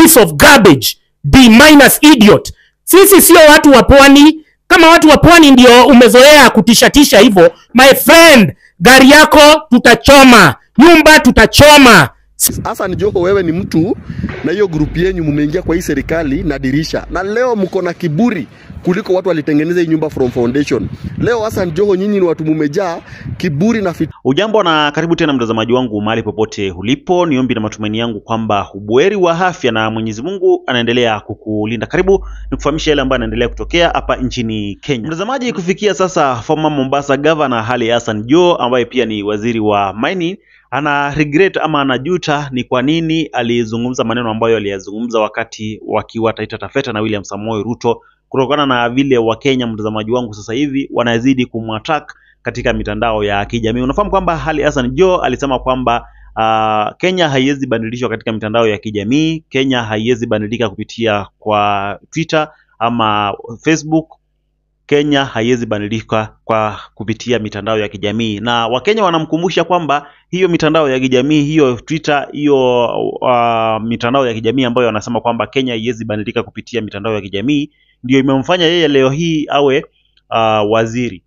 piece of garbage b minus idiot sisi sio watu wa pwani kama watu wa pwani ndio umezoea kutishatisha hivyo my friend gari yako tutachoma nyumba tutachoma Hassan Joho, wewe ni mtu na hiyo grupu yenyu mumeingia kwa hii serikali na dirisha, na leo mko na kiburi kuliko watu walitengeneza hii nyumba from foundation. Leo Hassan Joho, nyinyi ni watu mumejaa kiburi na fit Ujambo na karibu tena mtazamaji wangu mahali popote ulipo. Ni ombi na matumaini yangu kwamba ubuheri wa afya na Mwenyezi Mungu anaendelea kukulinda. Karibu nikufahamisha yale ambayo yanaendelea kutokea hapa nchini Kenya. Mtazamaji, kufikia sasa former Mombasa governor Ali Hassan Joho ambaye pia ni waziri wa mining ana regret ama anajuta ni kwa nini alizungumza maneno ambayo aliyazungumza wakati wakiwa Taita Taveta na William Samoei Ruto, kutokana na vile Wakenya, mtazamaji wangu, sasa hivi wanazidi kumwattack katika mitandao ya kijamii. Unafahamu kwamba Ali Hassan Joho alisema kwamba uh, Kenya haiwezi badilishwa katika mitandao ya kijamii. Kenya haiwezi badilika kupitia kwa Twitter ama Facebook. Kenya haiwezi badilika kwa kupitia mitandao ya kijamii, na Wakenya wanamkumbusha kwamba hiyo mitandao ya kijamii hiyo Twitter, hiyo uh, mitandao ya kijamii ambayo wanasema kwamba Kenya haiwezi badilika kupitia mitandao ya kijamii ndio imemfanya yeye leo hii awe uh, waziri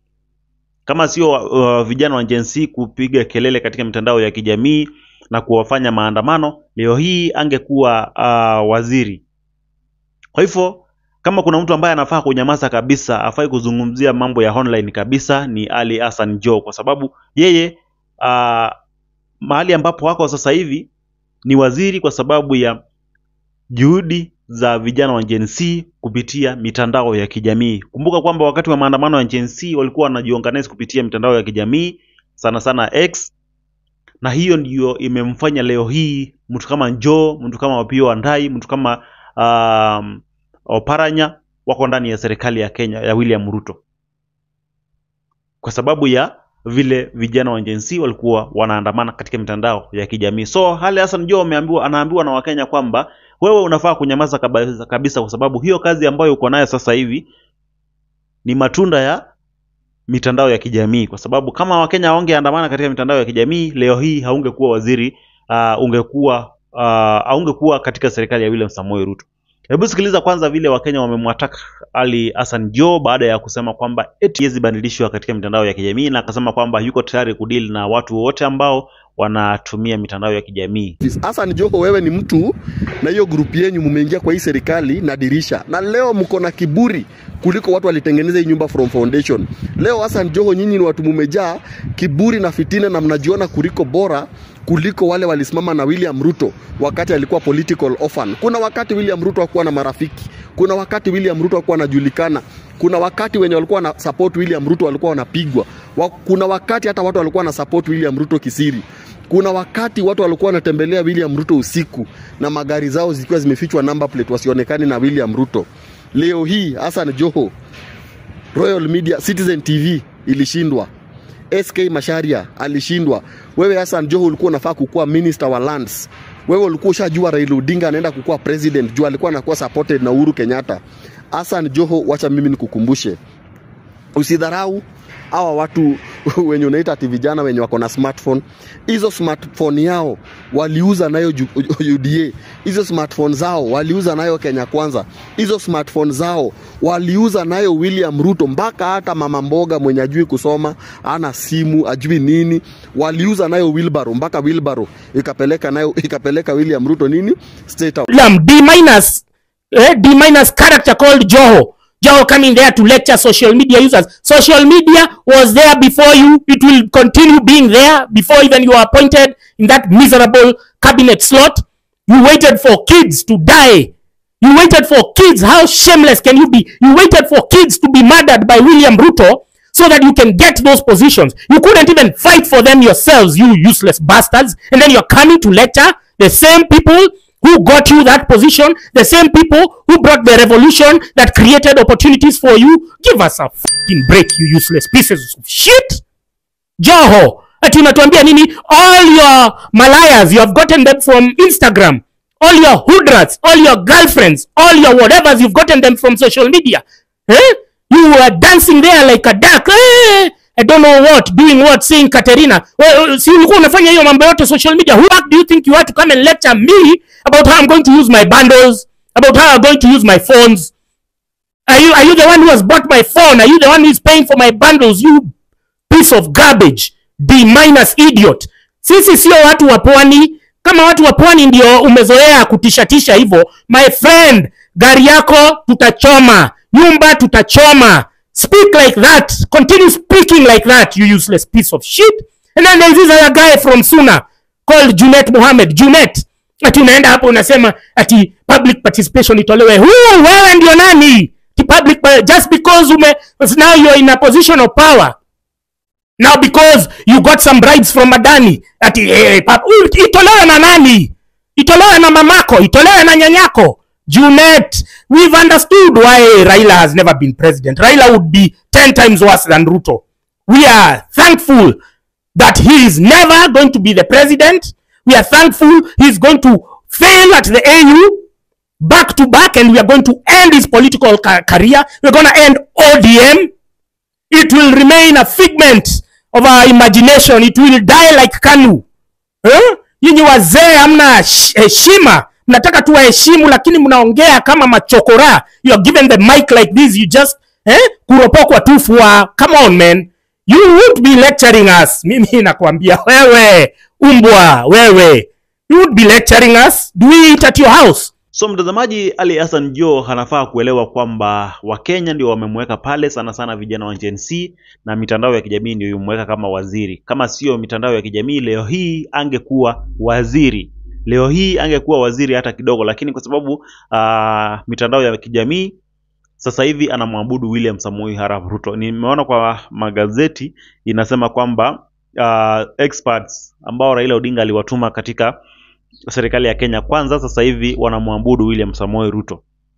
kama sio uh, vijana wa Gen Z kupiga kelele katika mitandao ya kijamii na kuwafanya maandamano, leo hii angekuwa uh, waziri. Kwa hivyo kama kuna mtu ambaye anafaa kunyamaza kabisa, afai kuzungumzia mambo ya online kabisa, ni Ali Hassan Joho, kwa sababu yeye uh, mahali ambapo wako sasa hivi ni waziri kwa sababu ya juhudi za vijana wa Gen Z kupitia mitandao ya kijamii. Kumbuka kwamba wakati wa maandamano ya Gen Z walikuwa wanajiorganize kupitia mitandao ya kijamii sana sana X, na hiyo ndiyo imemfanya leo hii mtu kama Joho, mtu kama Opiyo Wandayi, mtu kama um, Oparanya wako ndani ya serikali ya Kenya ya William Ruto kwa sababu ya vile vijana wa Gen Z walikuwa wanaandamana katika mitandao ya kijamii. So Ali Hassan Joho ameambiwa, anaambiwa na Wakenya kwamba wewe unafaa kunyamaza kabisa, kabisa kwa sababu hiyo kazi ambayo uko nayo sasa hivi ni matunda ya mitandao ya kijamii, kwa sababu kama Wakenya hawangeandamana katika mitandao ya kijamii leo hii haungekuwa waziri uh, ungekuwa uh, haungekuwa katika serikali ya William Samoei Ruto. Hebu sikiliza kwanza vile Wakenya wamemwataka Ali Hassan Joho baada ya kusema kwamba eti haiwezi badilishwa katika mitandao ya kijamii, na akasema kwamba yuko tayari kudili na watu wote ambao wanatumia mitandao ya kijamii. Hassan Joho, wewe ni mtu na hiyo grupu yenyu mumeingia kwa hii serikali na dirisha, na leo mko na kiburi kuliko watu walitengeneza hii nyumba from foundation. Leo Hassan Joho, nyinyi ni watu mumejaa kiburi na fitina, na mnajiona kuliko bora kuliko wale walisimama na William Ruto wakati alikuwa political orphan. Kuna wakati William Ruto hakuwa na marafiki, kuna wakati William Ruto hakuwa anajulikana, kuna wakati wenye walikuwa na support William Ruto walikuwa wanapigwa, Wa- kuna wakati hata watu walikuwa na support William Ruto kisiri kuna wakati watu walikuwa wanatembelea William Ruto usiku na magari zao zikiwa zimefichwa number plate wasionekane na William Ruto. Leo hii Hassan Joho, Royal Media, Citizen TV ilishindwa, SK Masharia alishindwa. Wewe Hassan Joho ulikuwa unafaa kukuwa minister wa lands. Wewe ulikuwa ushajua Raila Odinga anaenda kukuwa president juu alikuwa anakuwa supported na Uhuru Kenyatta. Hassan Joho, wacha mimi nikukumbushe, usidharau hawa watu wenye unaita ati vijana wenye wako na smartphone. Hizo smartphone yao waliuza nayo ju- UDA, hizo smartphone zao waliuza nayo Kenya Kwanza, hizo smartphone zao waliuza nayo William Ruto, mpaka hata mama mboga mwenye ajui kusoma ana simu ajui nini, waliuza nayo wheelbarrow, mpaka wheelbarrow ikapeleka nayo ikapeleka William Ruto nini state house. Lam D minus eh, D minus character called Joho. Joho coming there to lecture social media users. Social media was there before you. It will continue being there before even you are appointed in that miserable cabinet slot. You waited for kids to die. You waited for kids. How shameless can you be? You waited for kids to be murdered by William Ruto so that you can get those positions. You couldn't even fight for them yourselves, you useless bastards. And then you're coming to lecture the same people who got you that position, the same people who brought the revolution that created opportunities for you. Give us a fucking break, you useless pieces of shit. Joho, ati unatuambia nini? All your malayas, you have gotten them from Instagram. All your hoodrats, all your girlfriends, all your whatevers, you've gotten them from social media. Eh? You were dancing there like a duck. Eh? I don't know what, doing what, seeing Katerina. Well, si ulikuwa unafanya hiyo mambo yote social media. Who do you think you are to come and lecture me about how I'm going to use my bundles, about how I'm going to use my phones? Are you are you the one who has bought my phone? Are you the one who is paying for my bundles? You piece of garbage, D minus idiot. Sisi sio watu wa pwani. Kama watu wa pwani ndio umezoea kutishatisha hivyo, my friend, gari yako tutachoma, nyumba tutachoma. Speak like that. Continue speaking like that, you useless piece of shit. And then there's this other guy from Suna called Junet Mohammed. Junet, ati unaenda hapo unasema ati public participation itolewe. Huu wewe ndio nani? Ati public just because ume now you're in a position of power now because you got some bribes from Adani ati eh, pap, uh, itolewe na nani? Itolewe na mamako, itolewe na nyanyako. Junet, we've understood why Raila has never been president. Raila would be 10 times worse than Ruto. We are thankful that he is never going to be the president. We are thankful he's going to fail at the AU back to back and we are going to end his political ca- career. We're going to end ODM. It will remain a figment of our imagination. It will die like Kanu. Eh? Nyinyi wazee hamna hesh- heshima, mnataka tu waheshimu, lakini mnaongea kama machokora. You are given the mic like this, you just eh, kuropokwa tu fua. Come on man, you won't be lecturing us. Mimi nakwambia wewe, umbwa wewe, you won't be lecturing us. Do we eat at your house? So mtazamaji, Ali Hassan Joho anafaa kuelewa kwamba Wakenya ndio wamemweka pale, sana sana vijana wa Gen Z, na mitandao ya kijamii ndio imemweka kama waziri. Kama sio mitandao ya kijamii, leo hii angekuwa waziri, leo hii angekuwa waziri hata kidogo, lakini kwa sababu uh, mitandao ya kijamii sasa hivi anamwabudu William Samoei Arap Ruto. Nimeona kwa magazeti inasema kwamba uh, experts ambao Raila Odinga aliwatuma katika serikali ya Kenya kwanza sasa hivi wanamwabudu William Samoei Ruto.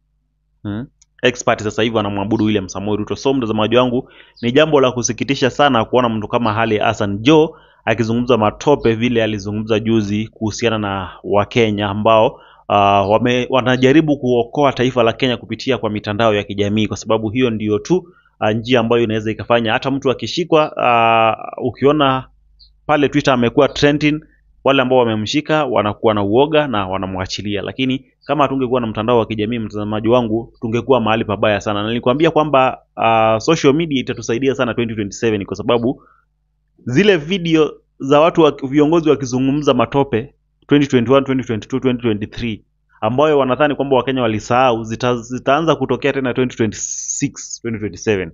Hmm? Expert sasa hivi wanamwabudu William Samoei Ruto. So mtazamaji wangu, ni jambo la kusikitisha sana kuona mtu kama Hali Hassan Joho akizungumza matope vile alizungumza juzi kuhusiana na Wakenya ambao uh, wame, wanajaribu kuokoa taifa la Kenya kupitia kwa mitandao ya kijamii, kwa sababu hiyo ndiyo tu uh, njia ambayo inaweza ikafanya hata mtu akishikwa, uh, ukiona pale Twitter amekuwa trending wale ambao wamemshika wanakuwa na uoga na wanamwachilia, lakini kama hatungekuwa na mtandao wa kijamii, mtazamaji wangu, tungekuwa mahali pabaya sana. Na nilikwambia kwamba uh, social media itatusaidia sana 2027 kwa sababu zile video za watu wa, viongozi wakizungumza matope 2021, 2022, 2023 ambayo wanadhani kwamba Wakenya walisahau zita, zitaanza kutokea tena 2026, 2027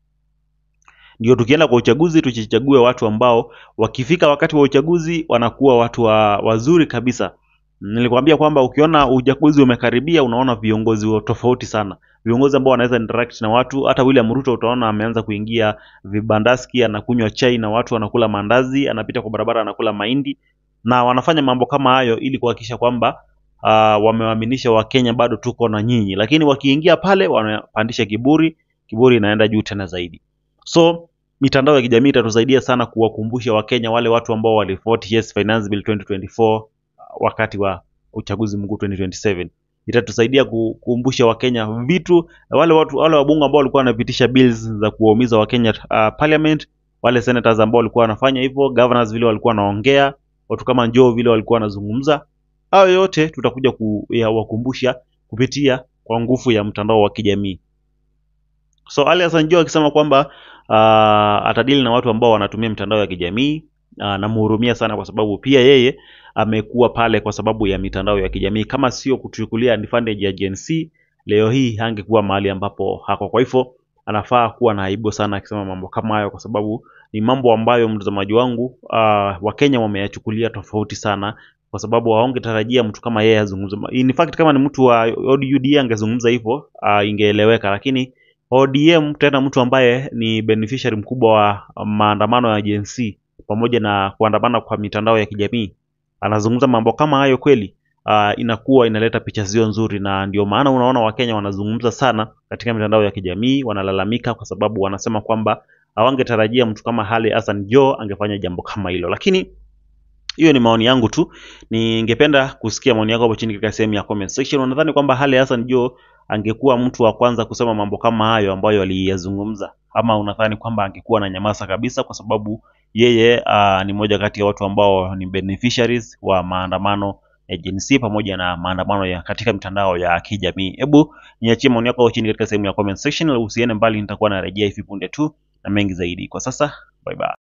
ndio tukienda kwa uchaguzi tuchichague watu ambao wakifika wakati wa uchaguzi wanakuwa watu wa, wazuri kabisa. Nilikwambia kwamba ukiona uchaguzi umekaribia, unaona viongozi wa tofauti sana, viongozi ambao wanaweza interact na watu. Hata William Ruto utaona ameanza kuingia vibandaski, anakunywa chai na watu, anakula mandazi, anapita kwa barabara, anakula mahindi, na wanafanya mambo kama hayo ili kuhakikisha kwamba uh, wamewaaminisha Wakenya bado tuko na nyinyi, lakini wakiingia pale wanapandisha kiburi, kiburi inaenda juu tena zaidi. So mitandao ya kijamii itatusaidia sana kuwakumbusha Wakenya wale watu ambao walivote yes finance bill 2024 wakati wa uchaguzi mkuu 2027. Itatusaidia kukumbusha Wakenya vitu, wale watu wale wabunge ambao walikuwa wanapitisha bills za kuwaumiza Wakenya uh, parliament, wale senators ambao walikuwa wanafanya hivyo, governors vile walikuwa wanaongea, watu kama Njoo vile walikuwa wanazungumza, hayo yote tutakuja kuwakumbusha kupitia kwa nguvu ya mtandao wa kijamii. So Ali Hassan Joho akisema kwamba uh, atadili na watu ambao wanatumia mitandao ya kijamii uh, namhurumia sana kwa sababu pia yeye amekuwa pale kwa sababu ya mitandao ya kijamii. Kama sio kuchukulia advantage ya Gen Z, leo hii hangekuwa mahali ambapo hako. Kwa hivyo anafaa kuwa na aibu sana akisema mambo kama hayo, kwa sababu ni mambo ambayo mtazamaji wangu, uh, Wakenya wameyachukulia tofauti sana kwa sababu hawangetarajia mtu kama yeye azungumze. In fact kama ni mtu wa ODM angezungumza hivyo uh, ingeeleweka, lakini ODM tena mtu ambaye ni beneficiary mkubwa wa maandamano ya Gen Z pamoja na kuandamana kwa mitandao ya kijamii anazungumza mambo kama hayo kweli, uh, inakuwa inaleta picha sio nzuri, na ndio maana unaona Wakenya wanazungumza sana katika mitandao ya kijamii, wanalalamika kwa sababu wanasema kwamba hawangetarajia mtu kama Hali Hassan Joho angefanya jambo kama hilo, lakini hiyo ni maoni yangu tu. Ningependa kusikia maoni yako hapo chini katika sehemu ya comment section. Unadhani kwamba Hali Hassan Joho angekuwa mtu wa kwanza kusema mambo kama hayo ambayo aliyazungumza, ama unadhani kwamba angekuwa na nyamaza kabisa, kwa sababu yeye uh, ni moja kati ya watu ambao ni beneficiaries wa maandamano ya Gen Z pamoja na maandamano ya katika mitandao ya kijamii. Hebu niachie maoni yako chini katika sehemu ya comment section, usiende mbali, nitakuwa narejea hivi punde tu na mengi zaidi. Kwa sasa, bye bye.